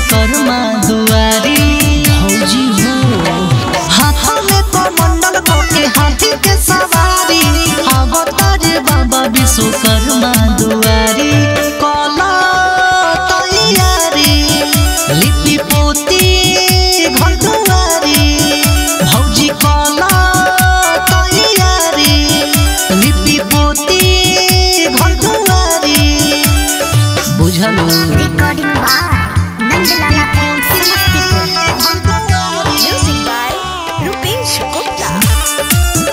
विश्वकर्मा दुआरी भौजी हो हाथ में कमंडल के हाथी के सवारी अवतार बाबा विश्वकर्मा दुआरी कला तैयारी लिपि पोती घर दुआरी भौजी कला तैयारी लिपि पोती घर दुआरी बुझलो Recording by Nandlala and Simastipur. Music by Rupesh Gupta.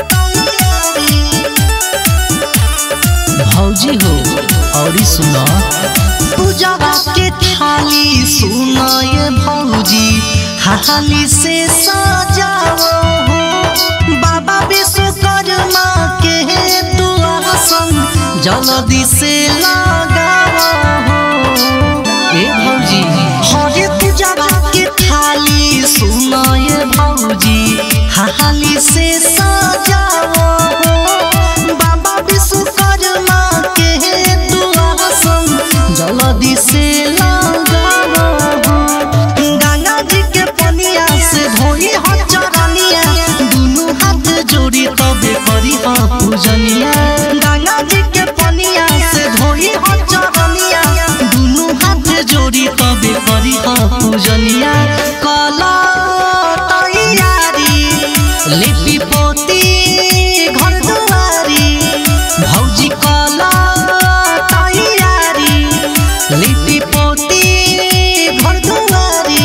भौजी हो और सुनो पूजावा के थाली सुनो ये भौजी हाली से सजाओ हो बाबा विश्वकर्मा के तू आसन जल्दी से लगाओ हो ए भौजी हरे पूजावा के थाली सुनो ये भौजी हाली से सजाओ हो बाबा विश्वकर्मा के तू आसन जल्दी से लगाओ हो गंगा जी के पनिया से धोई हो चरनिया दुनू हाथ जोड़ी तबे करी हो पूजनिया गंगा जी के पनिया से धोई हो चरनिया दुनू हाथ जोड़ी तबे करी हो पूजनिया कला तैयारी लिपि पोती घर दुआरी भौजी कला तैयारी लिपि पोती घर दुआरी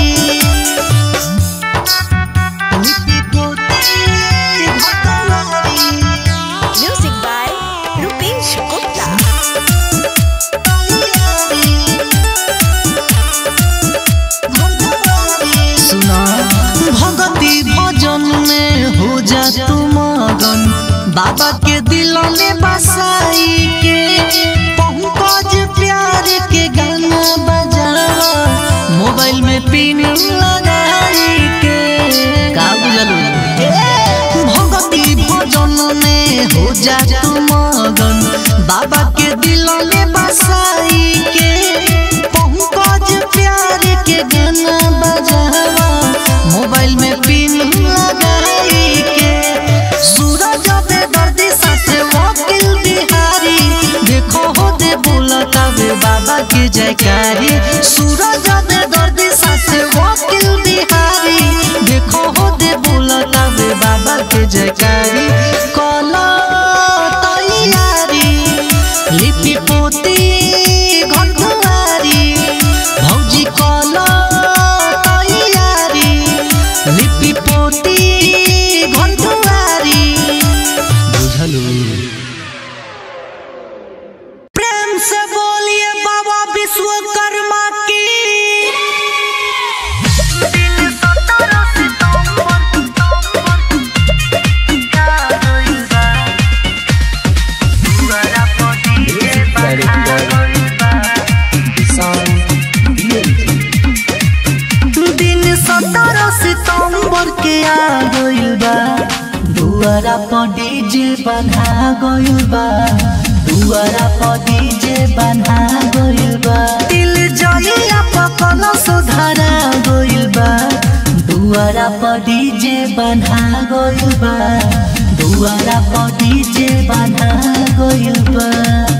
लिपि पोती घर दुआरी Music by Rupesh Gupta. सुना भगती भजन में हो जा तू मगन बाबा के दिल में बसाई के पंकज प्यार के गाना बजा मोबाइल में पिन लगाई के का बुझलू भगती भजन में हो जा तू मगन बाबा के दिल में बसाई के पंकज प्यार के गाना बजावा मोबाइल में पिन लगाई के सूरज बे दर्दी साथे वकील बिहारी देखो हो दे बोलता वे बाबा के जयकारी सूरज बे दर्दी साथे वकील बिहारी देखो हो दे बोलता वे बाबा के जयकारी कला तैयारी लिपि पोती घर दुआरी भौजी कला तैयारी लिपि पोती घर दुआरी बुझलू प्रेम से बोलिए बाबा विश्वकर्मा की दिन सत्रह सितंबर के आ गइल बा दुआरा पर डीजे बना गइल बा दुआरा पर डीजे बना गइल बा दिल जइया पकल सुधारा गइल बा दुआरा पर डीजे बना गइल बा दुआरा पर डीजे बना गइल बा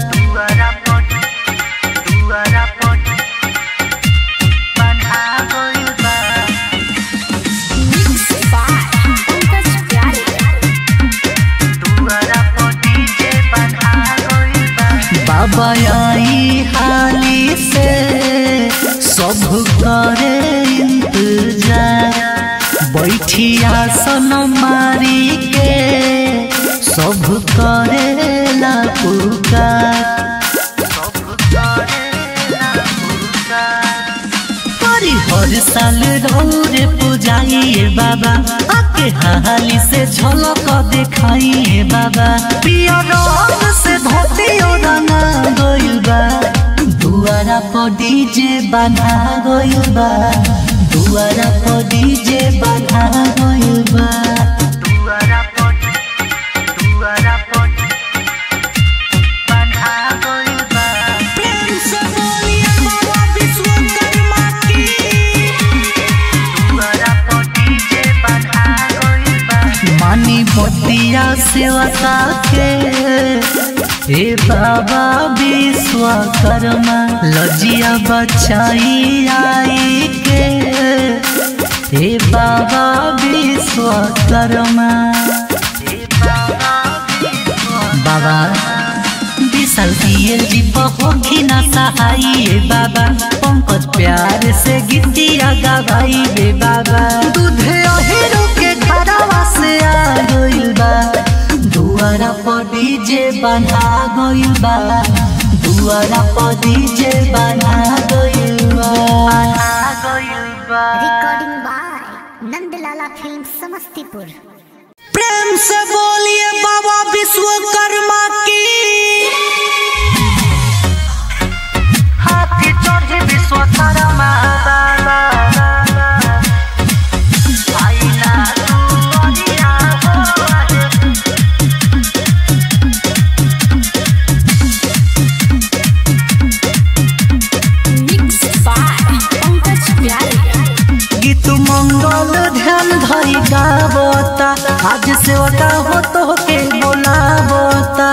Mixed by Pankaj Pyare. बाबा आई हाली से सब करे इंतजार बैठिया सन मारी के सब करे ला पुकार हरी हर साल रौरे पुजाइए बाबा आके हाली से झलक दिखाइए बाबा पिया रंग से धोती रंगा गइल बा दुआरा पर डीजे बना गइल बा दुआरा पर डीजे बना गइल बा प्रेम से बोलिए बाबा विश्वकर्मा की मानी बतिया सेवका के हे बाबा विश्वकर्मा लजिया बचाई आई के हे बाबा विश्वकर्मा बाबा विशाल दिए जीप होखी ना सहाई हे बाबा पंकज प्यार से गीतिया गवाई बे बाबा दूधे अहिरो के घरवा से आ गइल बा दुआरा पर डीजे बना गइल बा दुआरा पर डीजे बना गइल बा गइल बा recording by Nandlala film Samastipur प्रेम से बोलिए बाबा विश्वकर्मा की हाथी चढ़े विश्वकर्मा बाबा आइना दुनिया हो मिक्स बाय पंकज प्यारे गीत मंगल ध्यान धरी गावता आज से ओटा हो तो के बोलावता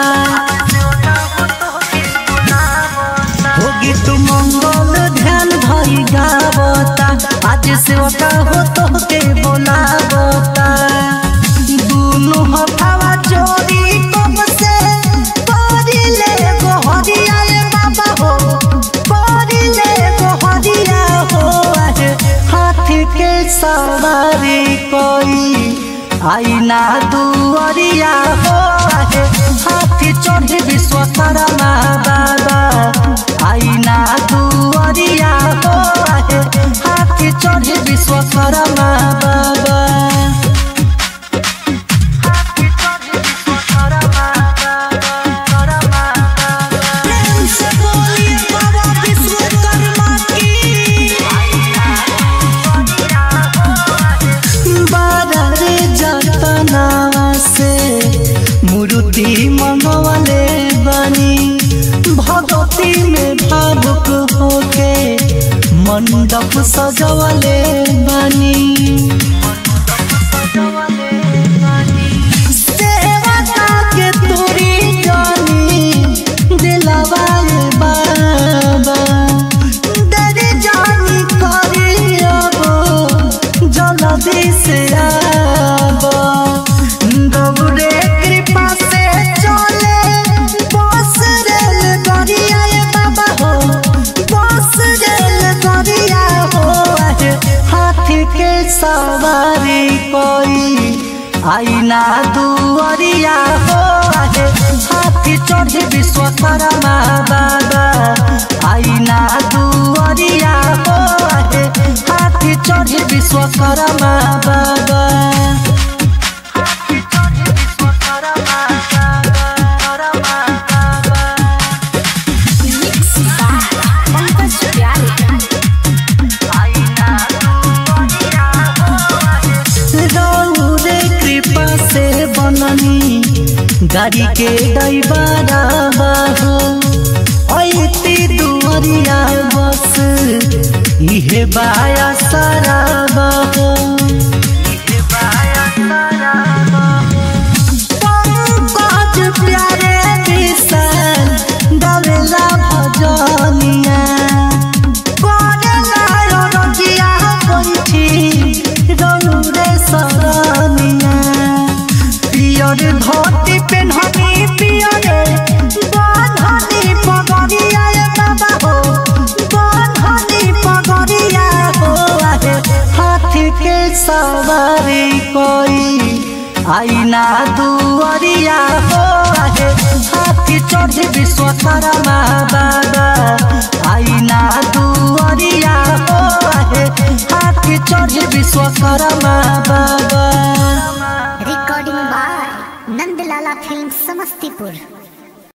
हो गीत मंगल ध्यान धरी गावता आज से ओटा हो तो के बोलावता दुनु हथावा जोड़ी कम से करिले गोहरिया रे बाबा हो करिले गोहरिया हो अरे हाथी के सवारी कोई आईना दुआरिया हो अरे हाथी चढ़े विश्वकर्मा बाबा आईना दुआरिया हो अरे हाथी चढ़े विश्वकर्मा बाबा प्रेम से बोलिए बाबा विश्वकर्मा की बारे जतना से मूर्ति मंगवले बनी भगवती में भावुक होके मंडप सजवले बनी सेवता के तोरी जानी दिलवा ये बाबा दे जानी करी अब जल्दी से आब दौड़े कृपा से चले बस रेल गरिया ये बाबा हो बस रेल गरिया हो अरे हाथी के सवारी कोई आईना दुआरिया हो अरे हाथी चढ़े विश्वकर्मा बाबा आईना दुआरिया हो अरे हाथी चढ़े विश्वकर्मा बाबा मिक्स बाय पंकज प्यारे रौरे कृपा से बननी गाड़ी के दैबारा बाहो ऐती दुआरिया बस इहे बाया सारा बाहो पंकज प्यारे विशाल गवेला भजनिया करेला रंजिया पंछी रौरे सरनिया पियर धोती पेन्हनी पियरे बांधनी पगड़िया ये बाबा हो बांधनी पगड़िया हो अरे हाथी के सवारी कोई आईना दुआरिया हो अरे हाथी चढ़े विश्वकर्मा बाबा आईना दुआरिया हो अरे हाथी चढ़े विश्वकर्मा बाबा recording by Nandlala film Samastipur